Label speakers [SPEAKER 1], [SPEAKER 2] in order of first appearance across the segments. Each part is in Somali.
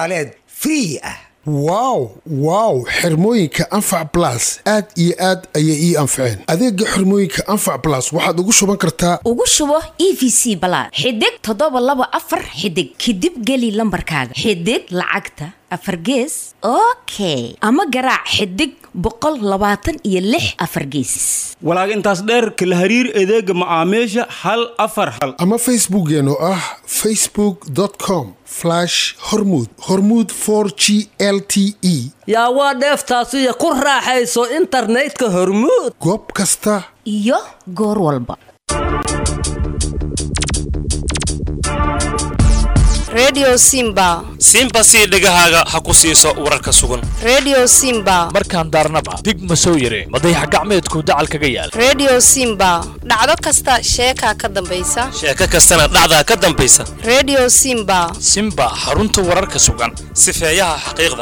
[SPEAKER 1] qoraaleed free ah
[SPEAKER 2] wow wow xirmooyinka anfac blas aad iyo aad ayay ii anfaceen adeega xirmooyinka anfac blas waxaad ugu shuban kartaa
[SPEAKER 3] ugu shubo e v c balaad xidig toddoba laba afar xidig kadib geli lambarkaaga xidig lacagta afar gees okay ama garaac xidig boqol labaatan iyo lix afar gees
[SPEAKER 4] walaag intaas dheerka la hariir adeega macaamiisha hal afar hal
[SPEAKER 2] ama facebookeen oo ah facebook com hormud hormud g l t e
[SPEAKER 5] yaa waa dheeftaasiyo ku raaxayso internetka hormuud
[SPEAKER 2] goob kasta
[SPEAKER 3] iyo goor walba
[SPEAKER 6] redio simba
[SPEAKER 7] simba sii dhegahaaga ha ku siiso wararka sugan
[SPEAKER 6] redio simba
[SPEAKER 8] markaan daarnaba dig ma soo yare madayax gacmeedku dacal kaga yaal
[SPEAKER 6] redio simba dhacdo kasta sheekaa ka dambaysa
[SPEAKER 7] sheeko kastana dhacdaa ka dambaysa
[SPEAKER 6] redio simba
[SPEAKER 8] simba xarunta wararka sugan
[SPEAKER 7] sifeeyaha xaqiiqda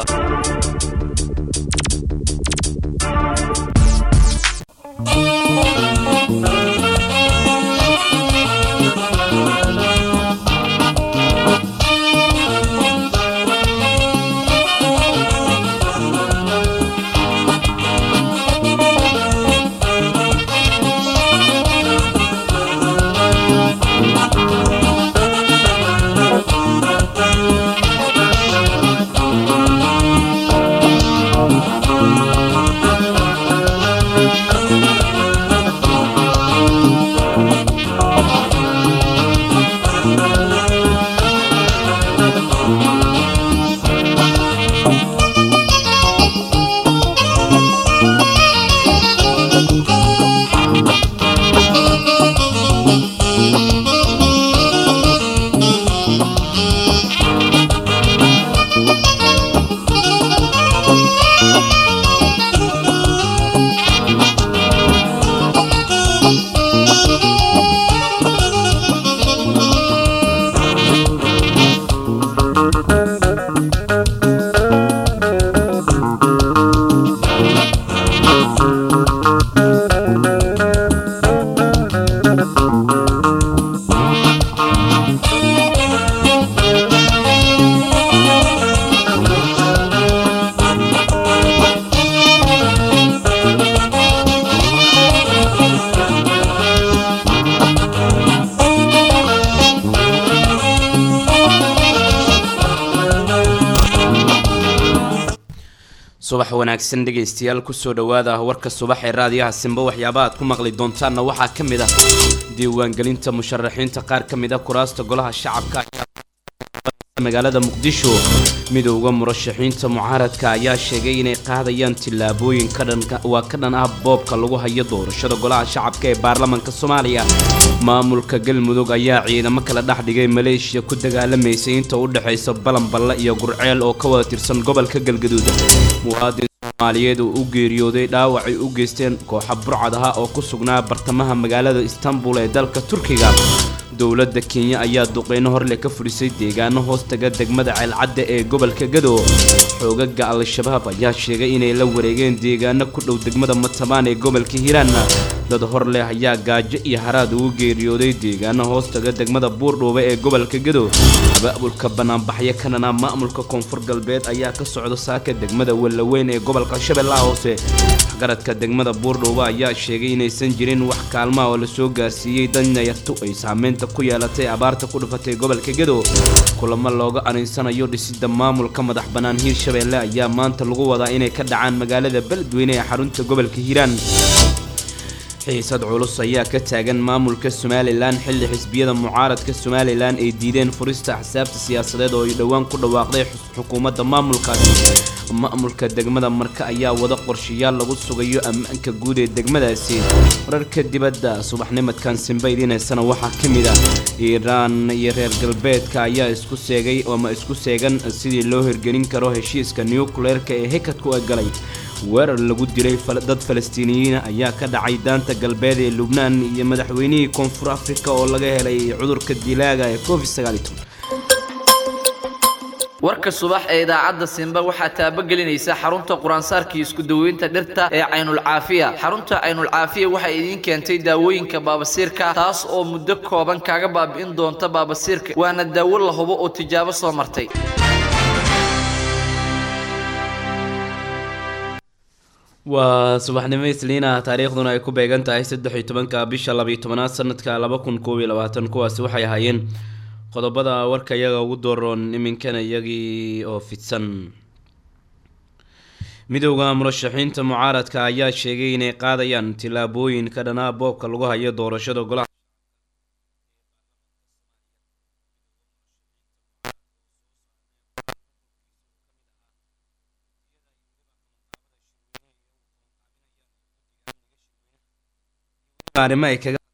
[SPEAKER 9] subax wanaagsan dhegaystayaal kusoo dhowaada warka subax ee raadiyaha simba waxyaaba aad ku maqli doontaanna waxaa ka mid ah diiwaangelinta musharaxiinta qaar ka mid a kuraasta golaha shacabka ayaa magaalada muqdisho midowda murashaxiinta mucaaradka ayaa sheegay inay qaadayaan tillaabooyin waa ka dhan ah boobka lagu hayo doorashada golaha shacabka ee baarlamaanka soomaaliya maamulka galmudug ayaa ciidamo kala dhex dhigay maleeshiya ku dagaalamaysay inta u dhexaysa balanballe iyo gurceel oo ka wada tirsan gobolka galgaduud muwaadin soomaaliyeed oo u geeriyooday dhaawacay u geysteen kooxa burcad aha oo ku sugnaa bartamaha magaalada istanbul ee dalka turkiga dowladda kenya ayaa duqeyno horle ka fudhisay deegaano hoostaga degmada ceelcadda ee gobolka gado xoogaga al-shabaab ayaa sheegay inay la wareegeen deegaano ku dhow degmada matabaan ee gobolka hiiraan dad hor leh ayaa gaajo iyo haraad ugu geeriyooday deegaano hoostaga degmada buurdhuube ee gobolka gado abaabulka banaanbaxyo kanana maamulka koonfur galbeed ayaa ka socda saaka degmada wallaweyn ee gobolka shabeellaha hoose waxgaradka degmada buurdhuube ayaa sheegay inaysan jirin wax kaalmaha oo lasoo gaarsiiyey danyartu ay saameynta ku yeelatay abaarta ku dhufatay gobolka gado kulamo looga aninsanayo dhisida maamulka madax bannaan hiirshabeelle ayaa maanta lagu wadaa inay ka dhacaan magaalada beledweyne ee xarunta gobolka hiiraan xiisad culus ayaa ka taagan maamulka somalilan xilli xisbiyada mucaaradka somalilan ay diideen furista axsaabta siyaasadeed oo ay dhowaan ku dhawaaqday xukuumadda maamulkaasi maamulka degmada marka ayaa wada qorshayaal lagu sugayo ammaanka guud ee degmadaasi wararka dibadda subaxnimadkan simba idiinaysana waxaa ka mid ah iiraan iyo reer galbeedka ayaa isku seegay ama isku seegan sidii loo hirgelin karo heshiiska nucleerka ee hekadku galay weerar lagu dilay dad falastiiniyiina ayaa ka dhacay daanta galbeed ee lubnaan iyo madaxweynihii koonfur afrika oo laga helay cudurka dilaaga ee covid
[SPEAKER 10] warka subax ee idaacadda simba waxaa taabagelinaysa xarunta quraansaarkii isku daweynta dhirta ee caynulcaafiya xarunta caynulcaafiya waxay idiin keentay daawooyinka baabasiirka taas oo muddo kooban kaaga baabi'in doonta baabasiirka waana daawo la hubo oo tijaabo soo martay
[SPEAKER 9] waa subaxnimo isliina taariikhduna ay ku beegan tahay saddex iyo tobanka bisha labiyo tobanaad sanadka laba kun koob iyo labaatan kuwaasi waxay ahaayeen qodobada warka iyaga ugu dooroon iminkana iyagii oo fidsan midowda murashaxiinta mucaaradka ayaa sheegay inay qaadayaan tillaabooyin ka dhanaa boobka lagu hayo doorashada golaha arrimo ay kaga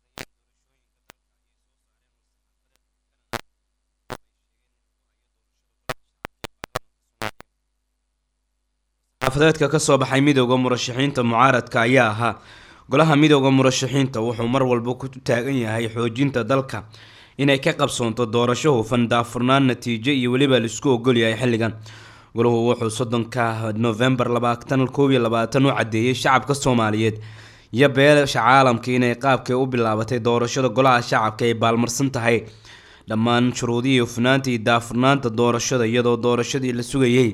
[SPEAKER 9] xaafadeedka kasoo baxay midowda murashaxiinta mucaaradka ayaa ahaa golaha midowda murashaxiinta wuxuu mar walba ku taagan yahay xoojinta dalka inay ka qabsoonto doorasho hufan daafurnaan natiijo iyo weliba laisku ogolyahay xilligan golahu wuxuu soddonka novembar labaatan koob iyo labaatan u cadeeyey shacabka soomaaliyeed iyo beesha caalamka inay qaabkay u bilaabatay doorashada golaha shacabka ay baalmarsan tahay dhammaan shuruudihii hufnaanta iyo daafurnaanta doorashada iyadoo doorashadii la sugayay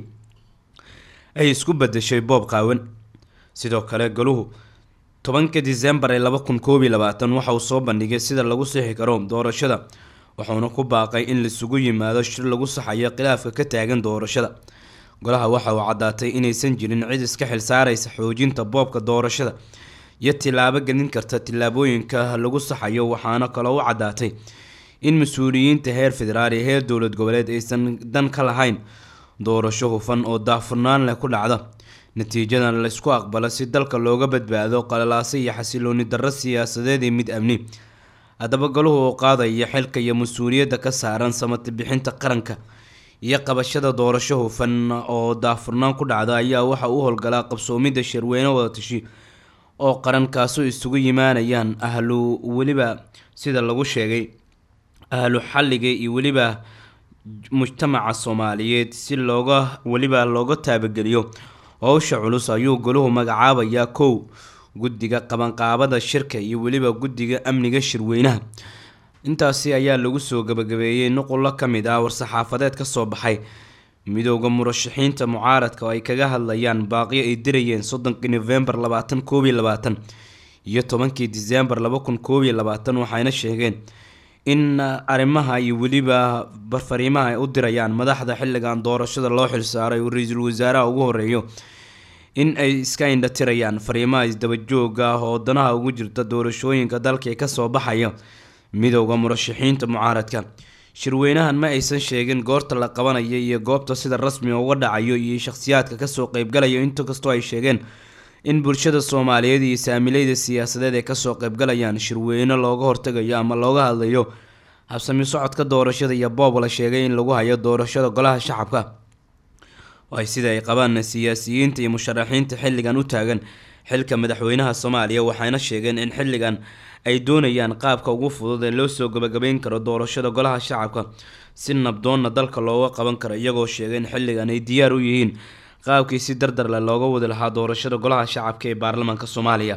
[SPEAKER 9] ay isku badashay boob qaawan sidoo kale goluhu tobanka disembar ee laba kun koob iyo labaatan waxa uu soo bandhigay sida lagu sixi karo doorashada wuxuuna ku baaqay in laisugu yimaado shir lagu saxayo khilaafka ka taagan doorashada golaha waxa uu caddaatay inaysan jirin cid iska xilsaaraysa xoojinta boobka doorashada iyo tilaabo gelin karta tillaabooyinka lagu saxayo waxaana kaloo u caddaatay in mas-uuliyiinta heer federaal iyo heer dowlad goboleed aysan dan ka lahayn doorasho hufan oo daafurnaan leh ku dhacda natiijadan laysku aqbalo si dalka looga badbaado qalalaase iyo xasilooni darro siyaasadeed iyo mid amni haddaba golahu uu qaadaya xilka iyo mas-uuliyadda ka saaran samati bixinta qaranka iyo qabashada doorasho hufan oo daafurnaan ku dhacda ayaa waxa u howlgalaa qabsoomidda shirweyne wadatashi oo qarankaasoo isugu yimaanayaan ahlu weliba sida lagu sheegay ahlu xalliga iyo weliba mujtamaca soomaaliyeed si looga weliba looga taabageliyo howsha culus ayuu golahu magacaabayaa kow guddiga qabanqaabada shirka iyo weliba guddiga amniga shirweynaha intaasi ayaa lagu soo gabagabeeyey nuqullo ka mid ah war-saxaafadeed kasoo baxay midowda murashaxiinta mucaaradka oo ay kaga hadlayaan baaqyo ay dirayeen soddonkii novembar labaatan koob iyo labaatan iyo tobankii disembar laba kun koob iyo labaatan waxayna sheegeen in arrimaha iyo weliba barfariimaha ay u dirayaan madaxda xilligan doorashada loo xilsaaray uu ra-iisul wasaaraha ugu horeeyo in ay iska indha tirayaan fariimaha isdabajooga ah oo danaha ugu jirta doorashooyinka dalka ee kasoo baxaya midowda murashaxiinta mucaaradka shirweynahan ma aysan sheegin goorta la qabanayo iyo goobta sida rasmiga uga dhacayo iyo shakhsiyaadka kasoo qeybgalayo inta kastoo ay sheegeen in bulshada soomaaliyeed iyo saamileyda siyaasadeed ay kasoo qeybgalayaan shirweyne looga hortagayo ama looga hadlayo habsami socodka doorashada iyo boob la sheegay in lagu hayo doorashada golaha shacabka ay sida ay qabaan siyaasiyiinta iyo musharaxiinta xilligan u taagan xilka madaxweynaha soomaaliya waxayna sheegeen in xilligan ay doonayaan qaabka ugu fudud ee loo soo gabagabeyn karo doorashada golaha shacabka si nabdoonna dalka looga qaban karo iyagoo sheegay in xilligan ay diyaar u yihiin qaabkii si dardarle looga wadi lahaa doorashada golaha shacabka ee baarlamaanka soomaaliya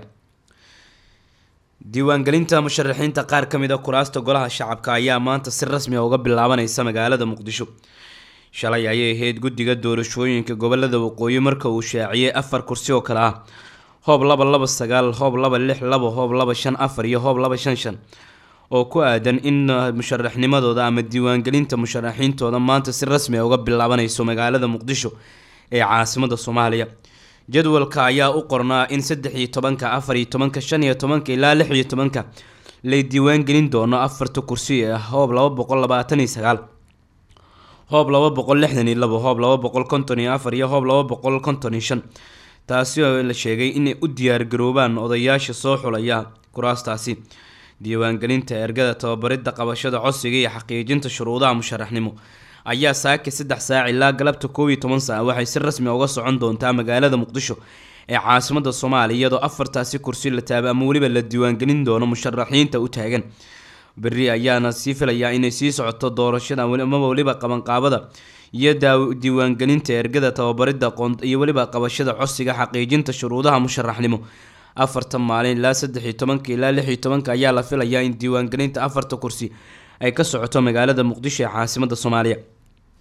[SPEAKER 9] diiwaangelinta musharaxiinta qaar ka mid a kuraasta golaha shacabka ayaa maanta si rasmi a uga bilaabaneysa magaalada muqdisho shalay ayay ahayd guddiga doorashooyinka gobolada waqooyi marka uu shaaciyey afar kursi oo kale ah hoob laba laba sagaal hoob laba lix laba hoob laba shan afar iyo hoob laba shan shan oo ku aadan in musharaxnimadooda ama diiwaangelinta musharaxiintooda maanta si rasmi a uga bilaabaneyso magaalada muqdisho ee caasimada soomaaliya jadwalka ayaa u qornaa in saddex iyo tobanka afar iyo tobanka shan iyo tobanka ilaa lix iyo tobanka lay diiwaangelin doono afarta kursi ee ah hoob laba boqol labaatan iyo sagaal hoob laba boqol lixdan iyo labo hoob laba boqol konton iyo afar iyo hoob laba boqol konton iyo shan taasi oo la sheegay inay u diyaargaroobaan odayaasha soo xulaya kuraastaasi diiwaangelinta ergada tababaridda qabashada codsiga iyo xaqiijinta shuruudaha musharaxnimo ayaa saaki saddex saac ilaa galabta koob iyo toban saac waxay si rasmi uga socon doontaa magaalada muqdisho ee caasimada soomaaliya iyadoo afartaasi kursi la taaba ama weliba la diiwaangelin doono musharaxiinta u taagan berri ayaana sii filayaa inay sii socoto doorashada amaba weliba qabanqaabada iyo diiwaangelinta ergada tababaridda qoon iyo weliba qabashada codsiga xaqiijinta shuruudaha musharaxnimo afartan maalin ilaa saddex iyo tobanka ilaa lix iyo tobanka ayaa la filayaa in diiwaangelinta afarta kursi ay ka socoto magaalada muqdisho ee caasimada soomaaliya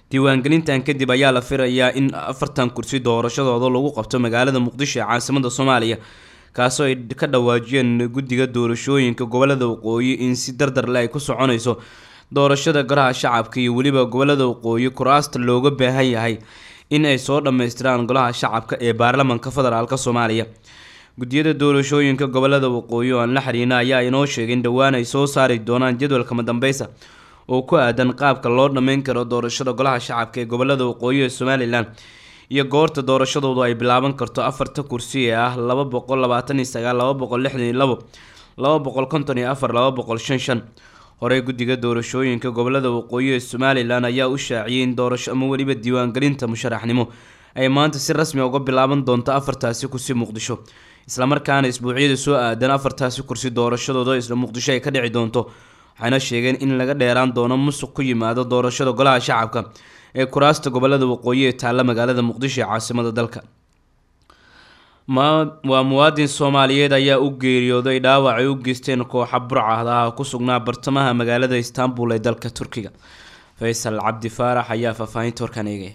[SPEAKER 9] diiwaangelintan kadib ayaa la filayaa in afartan kursi doorashadooda lagu qabto magaalada muqdisho ee caasimada soomaaliya kaasoo ay ka dhawaajiyeen guddiga doorashooyinka gobolada waqooyi in si dardarle ay ku soconayso doorashada golaha shacabka iyo weliba gobolada waqooyi kuraasta looga baahan yahay in ay soo dhammaystiraan golaha shacabka ee baarlamanka federaalk soomaaliya guddiyada doorashooyinka gobolada waqooyi oo aan la xiriina ayaa inoo sheegay in dhowaan ay soo saari doonaan jadwalka madambeysa oo ku aadan qaabka loo dhammeyn karo doorashada golaha shacabka ee gobolada waqooyi ee somalilan iyo goorta doorashadoodu ay bilaaban karto afarta kursi ee ah laba boqol labaatan iyo sagaal laba boqol lixdan iyo labo laba boqol konton iyo afar laba boqol shan shan horey guddiga doorashooyinka gobolada waqooyi ee somalilan ayaa u shaaciyay in doorasho ama weliba diiwaangelinta musharaxnimo ay maanta si rasmi uga bilaaban doonto afartaasi kursi muqdisho islamarkaana isbuucyada soo aadan afartaasi kursi doorashadooda isla muqdisho ay ka dhici doonto waxayna sheegeen in laga dheeraan doono musuq ku yimaado doorashada golaha shacabka ee kuraasta gobolada waqooyi ee taalla magaalada muqdisho ee caasimada dalka waa muwaadin soomaaliyeed ayaa u geeriyooday dhaawac ay u geysteen kooxa burcadaha ku sugnaa bartamaha magaalada istanbul ee dalka turkiga faysal cabdi faarax ayaa faahfaahinta warkaan eegaya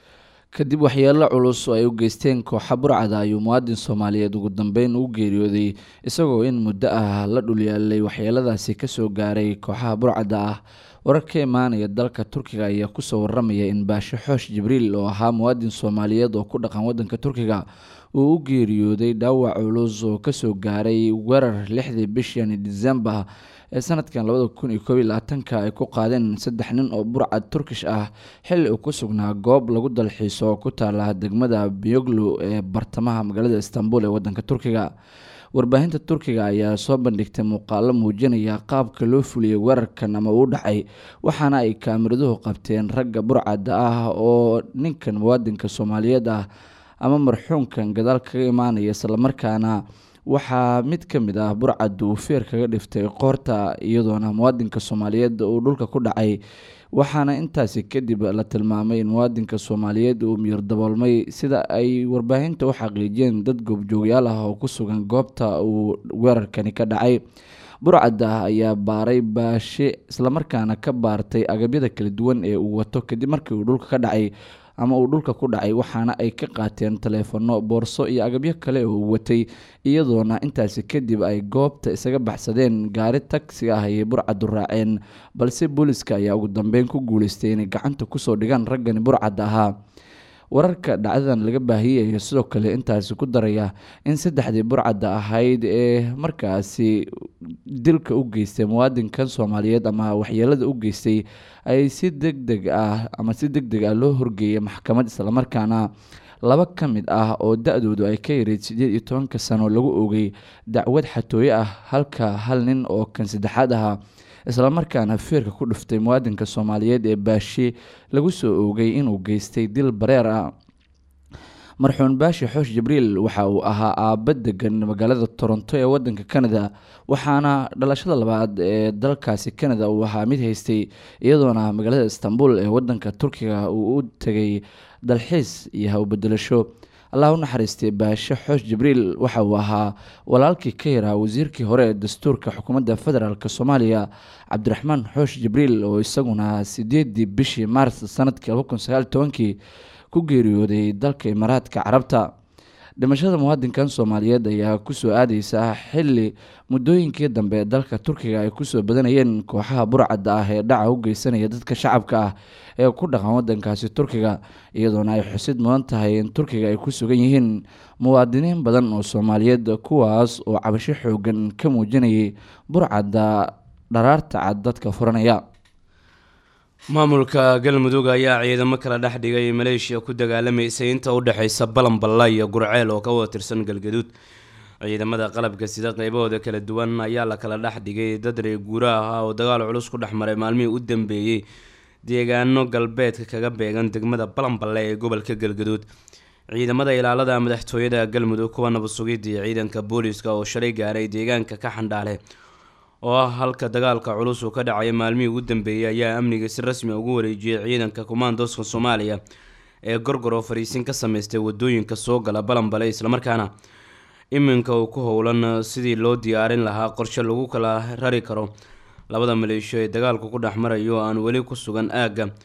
[SPEAKER 1] kadib waxyeelo culus oo ay u geysteen kooxa burcada ayuu muwaadin soomaaliyeed ugu dambeyn u geeriyooday isagoo in muddo ah la dhulyaalay waxyeeladaasi kasoo gaaray kooxaha burcada ah warar ka imaanaya dalka turkiga ayaa kusoo waramaya in baashe xoosh jibriil oo ahaa muwaadin soomaaliyeed oo ku dhaqan wadanka turkiga uu u geeriyooday dhaawac culus oo kasoo gaaray weerar lixdii bishani disembar ee sanadkan labada kun iyo koob iyo labaatanka ay ku qaadeen saddex nin oo burcad turkish ah xilli uu ku sugnaa goob lagu dalxiiso oo ku taala degmada biyoglu ee bartamaha magaalada istanbul ee wadanka turkiga warbaahinta turkiga ayaa soo bandhigtay muuqaalo muujinaya qaabka loo fuliyey weerarkan ama uu dhacay waxaana ay kaamiraduhu qabteen ragga burcadda ah oo ninkan muwaadinka soomaaliyeed ah ama marxuumkan gadaal kaga imaanaya islamarkaana waxaa mid ka mid ah burcadda uu feer kaga dhiftay qoorta iyadoona muwaadinka soomaaliyeed uu dhulka ku dhacay waxaana intaasi kadib la tilmaamay in muwaadinka soomaaliyeed uu miyir daboolmay sida ay warbaahinta u xaqiijiyeen dad goobjoogyaal ah oo ku sugan goobta uu weerarkani ka dhacay burcadda ayaa baaray baashe islamarkaana ka baartay agabyada kala duwan ee uu wato kadib markii uu dhulka ka dhacay ama uu dhulka ku dhacay waxaana ay ka qaateen taleefanno boorso iyo agabyo kale oo uu watay iyadoona intaasi kadib ay goobta isaga baxsadeen gaari tagsi ah ayay burcaddu raaceen balse booliska ayaa ugu dambeyn ku guuleystay inay gacanta kusoo dhigaan raggani burcadda ahaa wararka dhacdadan laga baahiyey ayaa sidoo kale intaasi ku daraya in saddexdii burcadda ahayd ee markaasi dilka u geystay muwaadinkan soomaaliyeed ama waxyeelada u geystay ay si deg deg ah ama si deg deg ah loo horgeeyay maxkamad islamarkaana laba ka mid ah oo da-doodu ay ka yareyd siddeed iyo tobanka sano lagu ogay dacwad xatooye ah halka hal nin oo kan saddexaad ahaa islamarkaana feerka ku dhuftay muwaadinka soomaaliyeed ee baashe lagu soo oogay inuu geystay dil bareer ah marxuun baashi xoosh jibriil waxa uu ahaa aabba degan magaalada toronto ee wadanka canada waxaana dhalashada labaad ee dalkaasi canada uu ahaa mid haystay iyadoona magaalada istanbul ee wadanka turkiga uu u tegay dalxiis iyo hawbedelasho allah u naxariistay baashe xoosh jibriil waxa uu ahaa walaalkii ka yaraa wasiirkii hore ee dastuurka xukuumadda federaalk soomaaliya cabdiraxmaan xoosh jibriil oo isaguna sideedii bishii maars sanadkii laba kun sagaal tobankii ku geeriyooday dalka imaaraadka carabta dhimashada muwaadinkan soomaaliyeed ayaa kusoo aadeysa xili muddooyinkii dambe ee dalka turkiga ay kusoo badanayeen kooxaha burcadda ah ee dhaca u geysanaya dadka shacabka ah ee ku dhaqan wadankaasi turkiga iyadoona ay xusid mudan tahay in turkiga ay ku sugan yihiin muwaadiniin badan oo soomaaliyeed kuwaas oo cabasho xoogan ka muujinayay burcadda dharaarta cad dadka furanaya
[SPEAKER 9] maamulka galmudug ayaa ciidamo kala dhex dhigay maleeshiya ku dagaalamaysa inta u dhexeysa balanballa iyo gurceel oo ka wada tirsan galgaduud ciidamada qalabka sida qeybahooda kala duwan ayaa la kala dhex dhigay dad reer guuraha ah oo dagaal culus ku dhex maray maalmihii u dambeeyey deegaano galbeedka kaga beegan degmada balanballe ee gobolka galgaduud ciidamada ilaalada madaxtooyada galmudug kuwa nabadsugidda iyo ciidanka booliiska oo shalay gaaray deegaanka ka xandhaale oo ah halka dagaalka culus uu ka dhacay maalmihii ugu dambeeyey ayaa amniga si rasmi ugu wareejiyay ciidanka kumaandoska soomaaliya ee gorgor oo fariisin ka sameystay wadooyinka soo gala balanbale islamarkaana iminka uu ku howlan sidii loo diyaarin lahaa qorshe lagu kala rari karo labada maleeshiyo ee dagaalku ku dhex marayo oo aan weli ku sugan aagga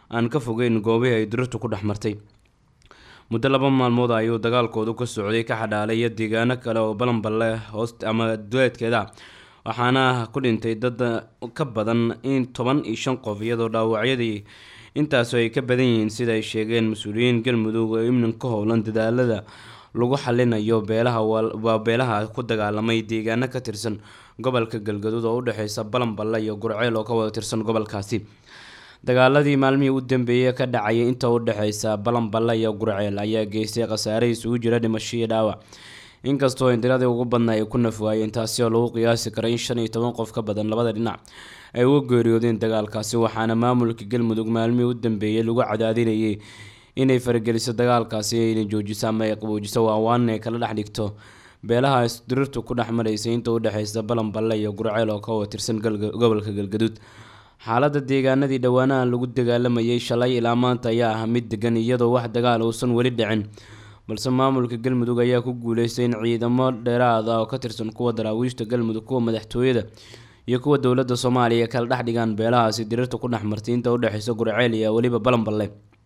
[SPEAKER 9] aan ka fogeyn goobihii ay dirirtu ku dhex martay muddo laba maalmood ayuu dagaalkoodu ka socday ka xadhaalaya deegaano kale oo balanballe hoos ama duleedkeeda waxaana ku dhintay dad ka badan in toban iyo shan qof iyadoo dhaawacyadii intaasu ay ka badan yihiin sida ay sheegeen mas-uuliyiin galmudug oo imnin ka howlan dadaalada lagu xalinayo beelaha waa beelaha ku dagaalamay deegaano ka tirsan gobolka galgaduud oo udhexeysa balanballe iyo gurceel oo ka wada tirsan gobolkaasi dagaaladii maalmihii u dambeeyey ka dhacayay inta u dhexeysa balanballe iyo gurceel ayaa geystay khasaare isugu jira dhimasho iyo dhaawac inkastoo indiradii ugu badna ay ku nafwaayeen taasi oo lagu qiyaasi karay in shan iyo toban qof ka badan labada dhinac ay uga geeriyoodeen dagaalkaasi waxaana maamulka galmudug maalmihii u dambeeyey lagu cadaadinayay inay farageliso dagaalkaasi ayna joojiso ama ay qaboojiso waawaan ay kala dhex dhigto beelaha isdirirtu ku dhex maraysay inta u dhexeysa balanballe iyo gurceel oo ka watirsan gobolka galgaduud xaaladda deegaanadii dhowaanaha lagu dagaalamayay shalay ilaa maanta ayaa ah mid degan iyadoo wax dagaal uusan weli dhicin balse maamulka galmudug ayaa ku guuleystay in ciidamo dheeraad ah oo ka tirsan kuwa daraawiishta galmudug kuwa madaxtooyada iyo kuwa dowladda soomaaliya kala dhex dhigaan beelahaasi dirirta ku dhex martay inta udhexeysa gurceel iyo weliba balanballe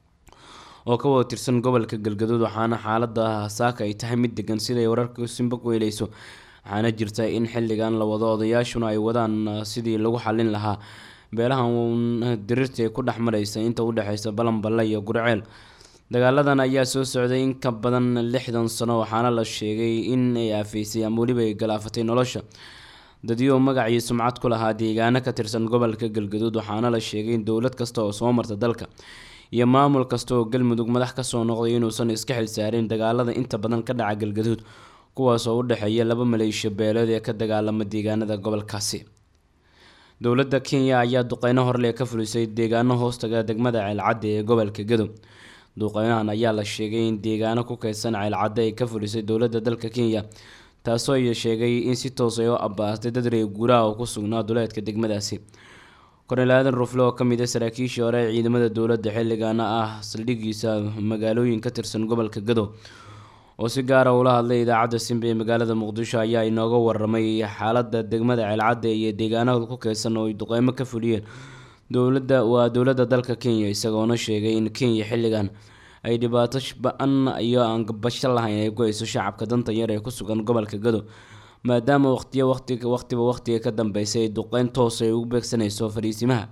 [SPEAKER 9] oo ka wada tirsan gobolka galgaduud waxaana xaalada saaka ay tahay mid degan siday wararka simba ku heleyso waxaana jirta in xilligan la wado odayaashuna ay wadaan sidii lagu xalin lahaa beelahan dirirta ee ku dhex mareysa inta udhexeysa balanballe iyo gurceel dagaaladan ayaa soo socday in ka badan lixdan sano waxaana la sheegay in ay aafeysay ama weliba ay galaafatay nolosha dadyo magac iyo sumcad ku lahaa deegaano ka tirsan gobolka galgaduud waxaana la sheegay in dowlad kasta oo soo marta dalka iyo maamul kasta oo galmudug madax kasoo noqday inuusan iska xilsaarin dagaalada inta badan ka dhaca galgaduud kuwaas oo u dhexeeya laba maleeshiya beeleed ee ka dagaalama deegaanada gobolkaasi dowladda kenya ayaa duqeyno horle ka fulisay deegaano hoostaga degmada ceelcadde ee gobolka gadow duqeynahan ayaa la sheegay in deegaano ku kaydsan ceelcadde ay ka fulisay dowladda dalka kenya taasoo ay sheegay in si toos ay u abbaastay dad reer guuraha oo ku sugnaa duleedka degmadaasi kornel aadan rufle oo kamid a saraakiishii hore ee ciidamada dowladda xilligaana ah saldhigiisa magaalooyin ka tirsan gobolka gadow oo si gaara ula hadlay idaacadda simba ee magaalada muqdisho ayaa inooga waramay xaalada degmada ceelcadde iyo deegaanada ku keydsan oo ay duqeymo ka fuliyeen dowladda waa dowladda dalka kenya isagoona sheegay in kenya xilligan ay dhibaato ba-an iyo aan basho lahayn ay ku hayso shacabka danta yar ee ku sugan gobolka gadow maadaama waqtiyo waqtiga waqtiba waqtiga ka dambeysay ay duqeyn toos ay ugu beegsanayso fariisimaha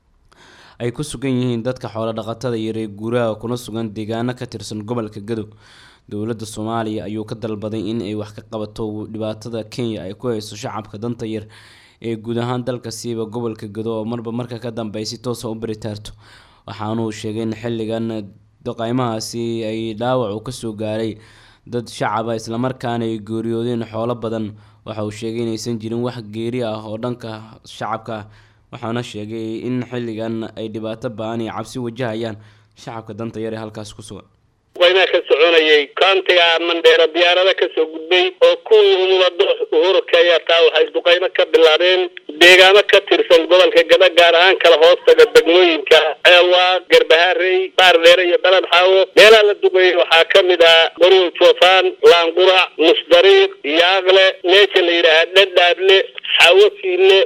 [SPEAKER 9] ay ku sugan yihiin dadka xoolo dhaqatada iyo reer guuraha kuna sugan deegaano ka tirsan gobolka gadow dowladda soomaaliya ayuu ka dalbaday in ay wax ka qabato dhibaatada kenya ay ku hayso shacabka danta yar ee guud ahaan dalka siiba gobolka gado oo marba marka ka dambey si toosa u baritaarto waxaanuu sheegay in xilligan duqeymahaasi ay dhaawac uu kasoo gaaray dad shacaba islamarkaana ay geeriyoodeen xoolo badan waxa uu sheegay inaysan jirin wax geeri ah oo dhanka shacabka ah waxaana sheegay in xilligan ay dhibaato ba-an iyo cabsi wajahayaan shacabka danta yar ee halkaas ku sugan
[SPEAKER 11] duqeymaha ka soconayay kaantiga mandheera diyaarada kasoo gudbay oo kuwii umulado uhuru kenya taa waxay duqeymo ka bilaabeen deegaano ka tirsan gobolka gada gaar ahaan kala hoostaga degmooyinka ceelwaa garbaharey baardheere iyo dalad xaawo meelaha la duqeeyey waxaa ka mid ah bariw joofaan laangurac musdariiq yaaqle meesha la yidhaahaa dhadhaable xaawo fiile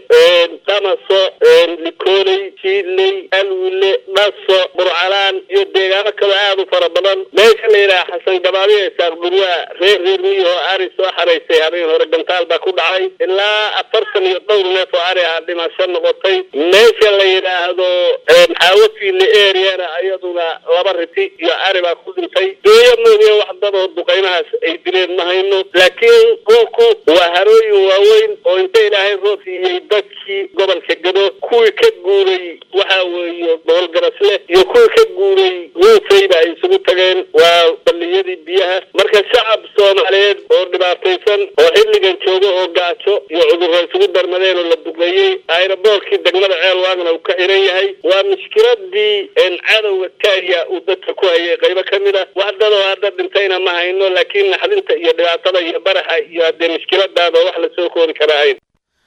[SPEAKER 11] damaso likooley siidley alwile dhaso burcalaan iyo deegaano kale aada u fara badan meesha la yidhaha xasan gabaabiya isaaq burwaa reer reer miyahoo ari soo xaraysay habeen hore gantaal baa ku dhacay ilaa afartan iyo dhowr neef oo ari ah dhimasho noqotay meesha la yidhaahdo xaawafiile areana iyaduna laba riti iyo ari baa ku dhintay dooya mooye wax dadoo duqeymahaas ay dileen ma hayno laakiin dhulku waa harooyin waaweyn oo inta ilaahay roob siiyey dadkii gobolka gado kuwii ka guuray waxa weeye boholgarasle iyo kuwii ka guuray ruufayba ay isugu tageen waa balliyadii biyaha marka shacab soomaaliyeed oo dhibaataysan oo xilligan jooga oo gaajo iyo cudurro isugu darmadeen oo la duqeeyey ayraboorkii degmada ceel waagna uu ka xiran yahay waa mushkiladii cadowga kenya uu dadka ku hayay qaybo ka mid a wax dadoo hadda dhintayna ma hayno laakiin naxdinta iyo dhibaatada iyo baraxa iyo haddee mushkiladaada wax lasoo koori karaa hayn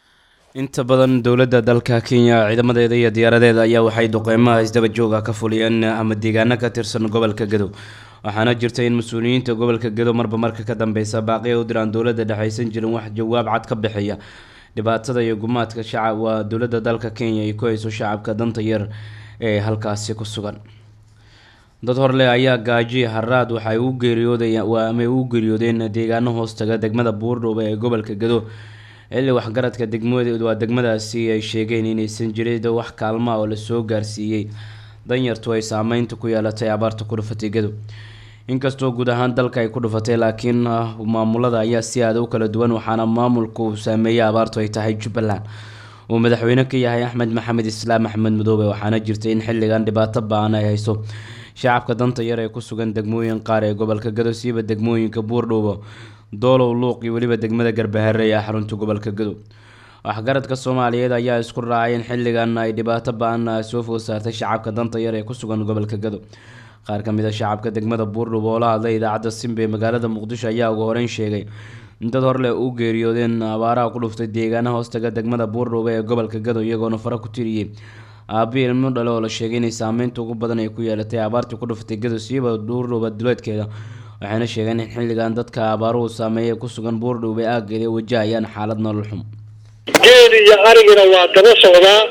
[SPEAKER 9] inta badan dowladda dalka kenya ciidamadeeda iyo diyaaradeeda ayaa waxay duqeymaha isdaba jooga ka fuliyeen ama deegaano ka tirsan gobolka gadow waxaana jirta in mas-uuliyiinta gobolka gadow marba marka ka dambeysa baaqiya u diraan dowladda dhexaysan jirin wax jawaab cad ka bixiya dhibaatada iyo gumaadka shacab waa dowladda dalka kenya ay ku hayso shacabka danta yar ee halkaasi ku sugan dad horle ayaa gaaji haraad waxay u geeriyoodayaan ama u geeriyoodeen deegaano hoostaga degmada buurdhuuba ee gobolka gado xilli waxgaradka degmada waa degmadaasi ay sheegeen inaysan jirin wax kaalma oo lasoo gaarsiiyey danyartu ay saameynta ku yeelatay abaarta ku dhufatay gado inkastoo guud ahaan dalka ay ku dhufatay laakiin maamulada ayaa si aada u kala duwan waxaana maamulku uu saameeyay abaartu ay tahay jubbaland uu madaxweyne ka yahay axmed maxamed islaam axmed madoobe waxaana jirtay in xilligan dhibaato ba-an ay hayso shacabka danta yar ee ku sugan degmooyin qaar ee gobolka gado siiba degmooyinka buurdhuubo doolow luuq iyo weliba degmada garbahare ee xarunta gobolka gado waxgaradka soomaaliyeed ayaa isku raacay in xilligan ay dhibaato ba-an soo food saartay shacabka danta yar ee ku sugan gobolka gado qaar ka mid a shacabka degmada buurdhuubo oo la hadlay idaacadda simba ee magaalada muqdisho ayaa ugu horeyn sheegay in dad horle u geeriyoodeen abaaraha ku dhuftay deegaana hoostaga degmada buurdhuubo ee gobolka gado iyagoona fara ku tiriyey aabi ilmo dhale oo la sheegay inay saameynta ugu badan ay ku yeelatay abaartii ku dhuftay gado siiba buurdhuuba duleedkeeda waxayna sheegeen in xilligan dadka abaaruhu saameeya ku sugan buurdhuuba aageeda ay wajahayaan xaalad nolol xum
[SPEAKER 11] geel iyo arigina waa daba socdaa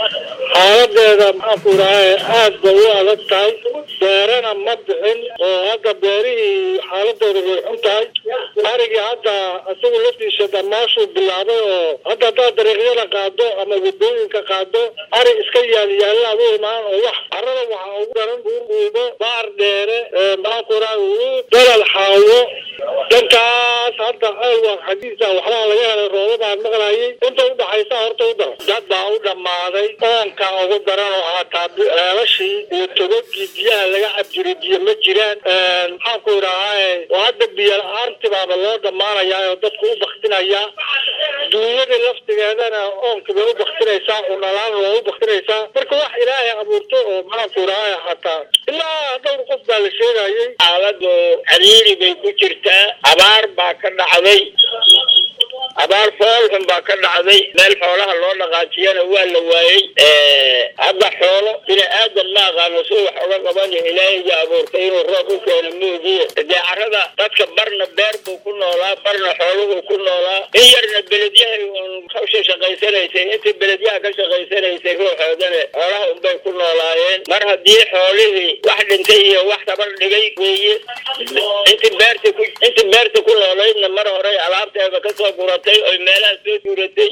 [SPEAKER 11] xaaladeeda maxaanku idhaha aad bay u adag tahay beerana ma bixin oo hadda beerihii xaaladooda way xun tahay arigii hadda isagu laftiisa dhammaashuu bilaabay oo hadda haddaad dariiqyada qaado ama wadooyinka qaado ari iska yaal u imaan oo wax carada waxaa ugu daran buurbuubo baar dheere maxaanku idhaha dalal xaawo dhankaas hadda alwaan xaggiisa waxbaa laga helay roobabaan maqlayay inta udhaxaysa horta u daran dad baa u dhammaaday oonka ugu daran oo hataa ceelashii iyo togogii biyaha laga cabjiray biyo ma jiraan maxaanku idhahaa oo hadda biyo la-aanti baaba loo dhammaanayaa oo dadku u baktinaya duunyadii laftigeedana oonka bay u baktinaysaa unalaan waa u baktinaysaa marka wax ilaahay abuurto oo maxaanku idhahaa hataa ilaa dhowr qof baa la sheegayay
[SPEAKER 12] xaaladu cariiri bay ku jirtaa abaar baa ka dhacday abaar foolxun baa ka dhacday meel xoolaha loo dhaqaajiyana waa la waayey hadda xoolo bini aadan ma aqaano si wax uga qabanyo ilaahiga abuurtay inuu roob u keeno moogiye dee carada dadka barna beer buu ku noolaa barna xooluhuu ku noolaa in yarna beledyahay uun hawsha shaqaysanaysay intii beledyaha ka shaqaysanaysay ruuxoodana xoolaha unbay ku noolaayeen mar haddii xoolihii wax dhintay iyo wax tabar dhigay weeye intii beerta ku intii beerta ku noolaydna mar horey alaabteeda kasoo guratay oy meelaha soo duuratay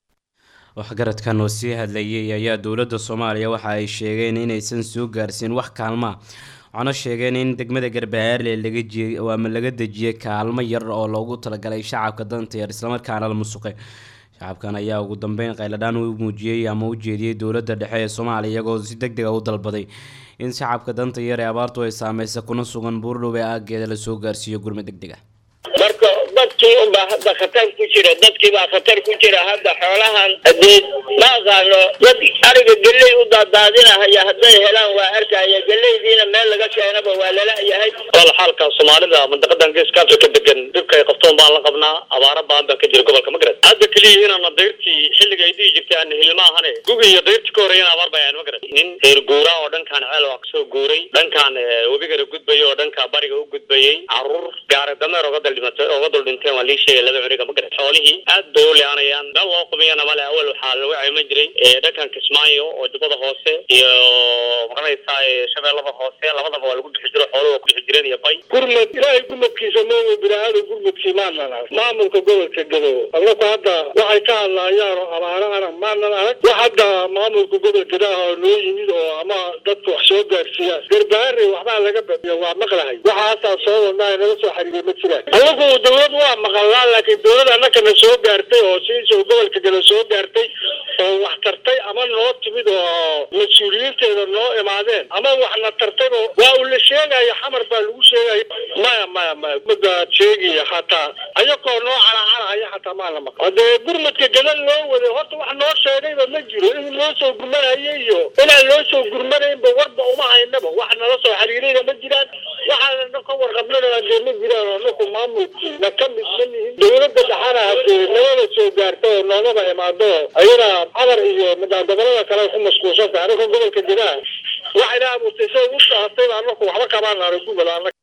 [SPEAKER 9] waxgaradkan oo sii hadlayay ayaa dowladda soomaaliya waxa ay sheegeen inaysan soo gaarsiin wax kaalmaa waxaana sheegeen in degmada garbahaarle laga jiyey ama laga dejiyey kaalmo yar oo loogu talagalay shacabka danta yar islamarkaana la musuqay shacabkan ayaa ugu dambeyn qayladhaan u muujiyey ama u jeediyey dowladda dhexe ee soomaaliya iyagoo si deg dega u dalbaday in shacabka danta yar ee abaartu ay saameysa kuna sugan buurdhow ee aageeda lasoo gaarsiiyo gurme deg deg ah
[SPEAKER 12] marka dadkii unbaa hadda khatar ku jira dadkii baa khatar ku jira hadda xoolahan hadee ma aqaano dad ariga geley u daadaadinahaya hadday helaan waa arkaya geleydiina meel laga keenaba waa lala yahay
[SPEAKER 11] wal xaalka soomaalida mandaqadan geeska afrika degan dhibka ay qabtoon baan la qabnaa abaaro baan baa ka jira gobolka magarad hadda keliya inaana dayrtii xilliga ay dhihi jirtay aan hilmaahane gugi iyo dayrtii ka horreeyana abaar baa aan magarad nin reer guuraa oo dhankaan ceel waa kasoo guuray dhankaan webigana gudbayay oo dhanka bariga u gudbayay caruur gaari dameer oga daldhimatay oga dul dhinteen waa lii sheegay laba curiga magarad xoolihii aad bay u leanayaan meel loo qumiyana male awal waxaa lagu cayman jiray dhankan kismaayo oo jubbada hoose iyo maqanaysaa shabeellada hoose labadaba waa lagu bixi jiro xooluhu waa ku bixi jireen iyo bay
[SPEAKER 12] gurmad ilaahay gurmadkiisa mooga bini-aadam gurmadkii maanan arag maamulka gobolka gado allaku hadda waxay ka hadlaayaan oo abaarahana maanan arag wax hadda maamulka gobolka gadaha oo noo yimid oo ama dadka wax soo gaarsiiyaan garbaare waxbaa laga badiyo waa maqlahay waxaasaa soo wadnaa naga soo xariiray ma jiraan allagu dawlad waa maqalnaa laakiin dawlad annakana soo gaartay oo sidiisa gobolka gado soo gaartay oo wax tartay ama noo timid oo mas-uuliyiinteeda noo imaadeen ama waxna tartayba waa uu la sheegaya xamar baa lagu sheegaya maya maya maya madaad sheegaya hataa ayakoo noo calaacalahaya hataa maa la maqan hadee gurmadka gadal loo waday horta wax noo sheegayba ma jiro in loo soo gurmanaya iyo inaan loo soo gurmanaynba warba uma haynaba wax nala soo xiriirayna ma jiraan waxaana ka warqabnana dee ma jiraan oo naku maamulkiina ka mid ma nihin dawladda dhaxana hadee nabada soo gaarta oo noogaba imaado ayana xamar iyo gobolada kale ku mashquulsan tahay anaka gobolka gudaha waxayna abuurtay sida ugu sahatay anaku waxba kabaan naara gubal anaka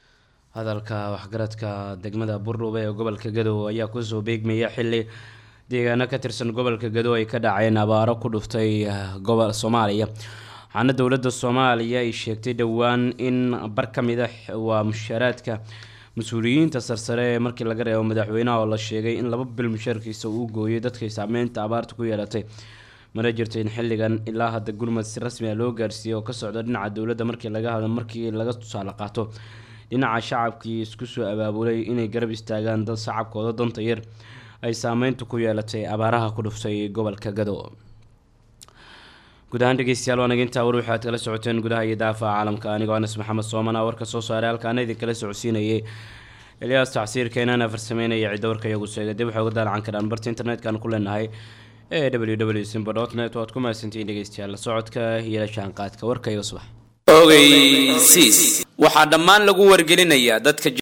[SPEAKER 9] hadalka waxgaradka degmada burdhuube ee gobolka gadow ayaa kusoo beegmaya xili deegaano ka tirsan gobolka gadow ay ka dhaceen abaaro ku dhuftay gobol soomaaliya waxaana dowladda soomaaliya ay sheegtay dhowaan in bar ka mid a waa mushaaraadka mas-uuliyiinta sarsare ee markii laga reebo madaxweynaha oo la sheegay in laba bil mushaarkiisa uu gooyay dadkay saameynta abaarta ku yeelatay mana jirto in xilligan ilaa hadda gurmad si rasmi ah loo gaarsiiyey oo ka socda dhinaca dowladda markii laga hadlo markii laga tusaale qaato dhinaca shacabkii isku soo abaabulay inay garab istaagaan dad shacabkooda danta yar ay saameynta ku yeelatay abaaraha ku dhuftay gobolka gado guud ahaan dhegeystayaal waa naga intaa war waxaad kala socoteen gudaha iyo daafaca caalamka anigoo anas maxamed soomana warka soo saaray halkaana idin kala socodsiinayay elyaas tacsiirka inaana farsameynaya cidda warka iyagu sheegay dib waxay uga daalacan karaan barta internetka ku leenahay ee w w simba dot net waad ku mahadsantihiin dhegeystayaal la socodka iyo la jaanqaadka warka iga subax
[SPEAKER 13] ogeysiis waxaa dhammaan lagu wargelinayaa dadka